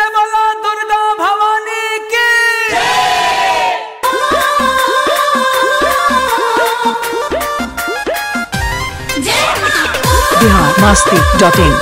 से बोला दुर्गा भवानी की बिहार मस्ती डॉट इन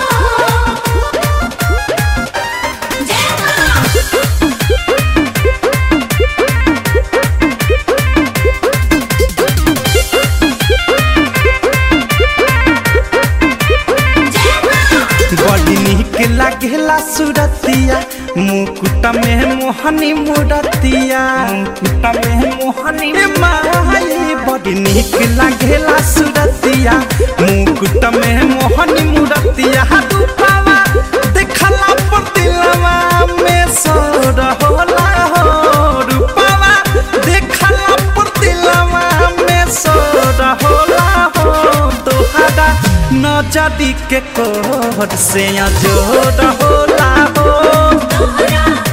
बड़ी निक लागेला सुरतिया मुकुट में मोहनी मुरतिया मुकुट में मोहनी माई बड़ी निक लागेला सुरतिया मुकुट में मोहनी मुरतिया रूपावा देखला पर दिलवा में सोर होला हो रूपावा देखला पर दिलवा में सोर होला हो तोहरा नजदी के कोर से जोड़ होला हो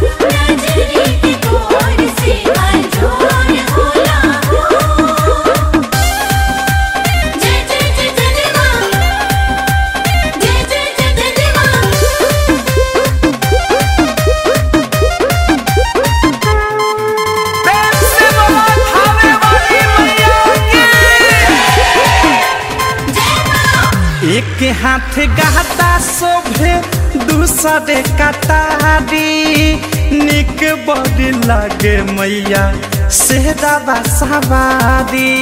प्रेम से बोला थावे वाली मैया की एक हाथ गहता शोभे दूसरे कटारी निक बड़ी लगे मैया सेहदाबा सवारी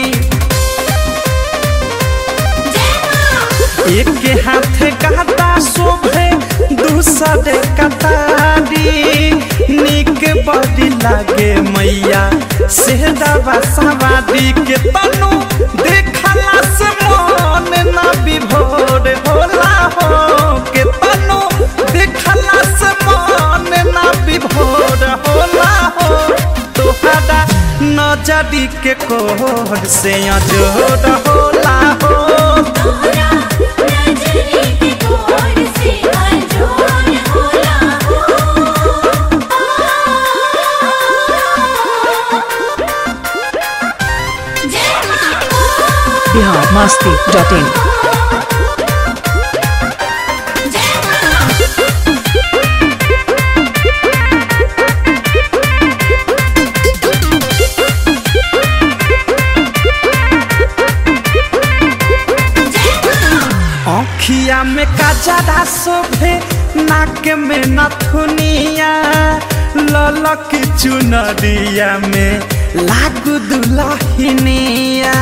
एक हाथ गहता शोभे दूसरे कटारी निक बड़ी लगे मैया सेहदाबा सवारी के तनु देखला से मन ना विभोर होला हो के तनु देखला से मन ना विभोर होला हो तोहरा नजरी के कोर से अजोर होला हो बिहार मस्ती डॉट इन आँखिया में काजरा शोभे नाक में नथुनिया ललक चुनरिया में लागू दुलहिनिया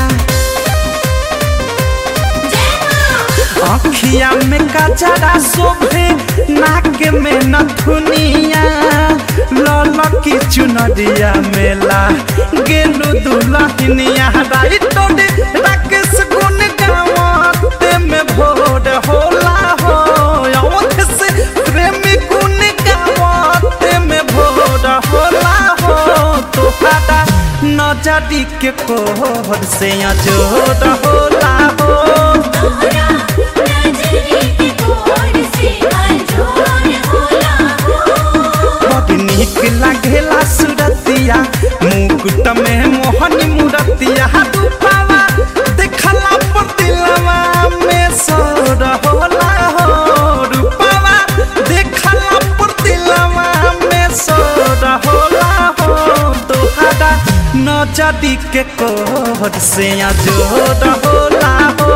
आँखिया में काजरा शोभे नाक में नथुनिया ललक चुनरिया में ला गेलू दुलहिनिया राइटोडे राकेश गुन गावते में भोर होला हो अवध से प्रेमी गुन गावते में भोर होला हो तोहरा नजरी के कोहर से अजोर होला हो बड़ी निक लागेला सुरतिया मुकुट में मोहनी मुरतिया रूपावा देखला पर दिलवा में सोर होला हो रूपावा देखला पर दिलवा में सोर होला हो तोहरा नजरी के कोर से जोड़ होला हो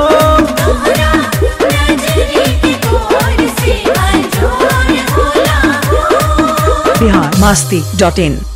बिहार मस्ती डॉट इन